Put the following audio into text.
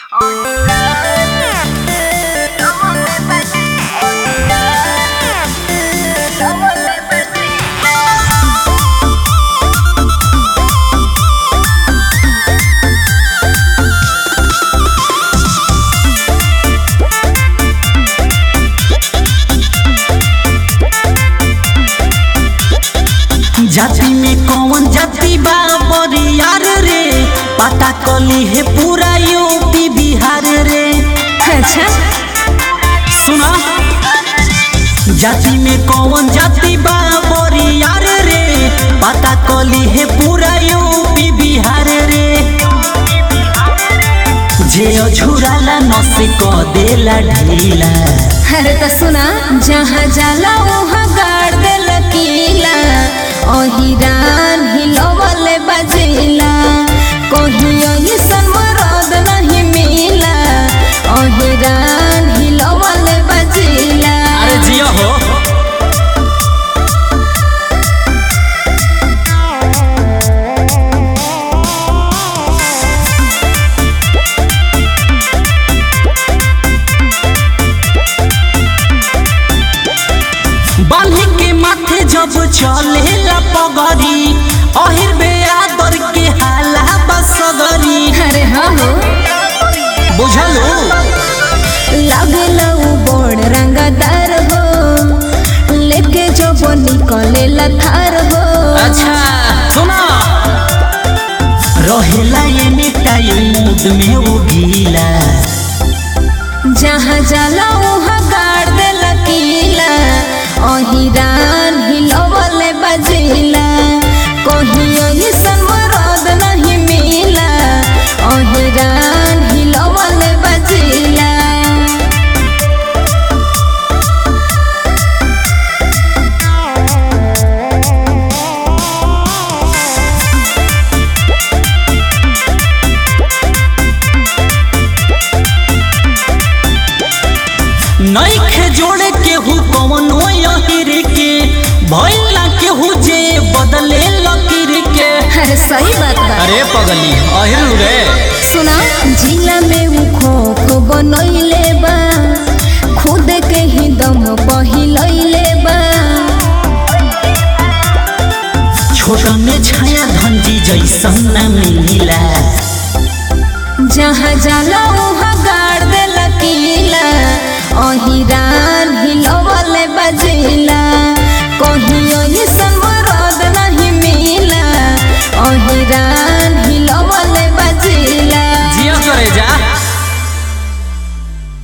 जाति में कौन जाति बा बरियार रे पता कली है पूरा यूपी बिहार रे अच्छा सुना जाति में कौन जाति बा बरियार रे पता कली है पूरा यूपी बिहार रे जे अझुराला नस क देला ढीला अरे तो सुना जहाँ जाला वहाँ गाड़ दे लकीला अहिरान हिलवले बजेला कहीं अइसन मरद नहीं मिला अहिरान हिलवले बजेला अरे जिया हो बांधी के माथे जब चले ला पगरी अहिर बेआदर के हाला बसगरी अरे हाँ हो बुझलो लागल उ बड़ रंगदार हो लेके जब निकले लथार हो अच्छा सुना रहेला ये मिटाई मूड में वो गीला जहाँ जाला वहाँ गाड़ दे लकीला अहिरान हिलवले बजेला कहीं अइसन मरद नहीं मिला अहिरान हिलवले बजेला नईखे जोड़े केहू कौन यहिर के भइला केहू जे बदले लकीर के अरे सही बात बा अरे पगली अहिर रे सुना जिला में उ खोख बनैले बा खुद के ही दम पहिलैले बा छोटा में छाया धंजी जैसन न मिला जहाँ जाला वहाँ गाड़ दे लकीला अहिरान हिलवले बजेला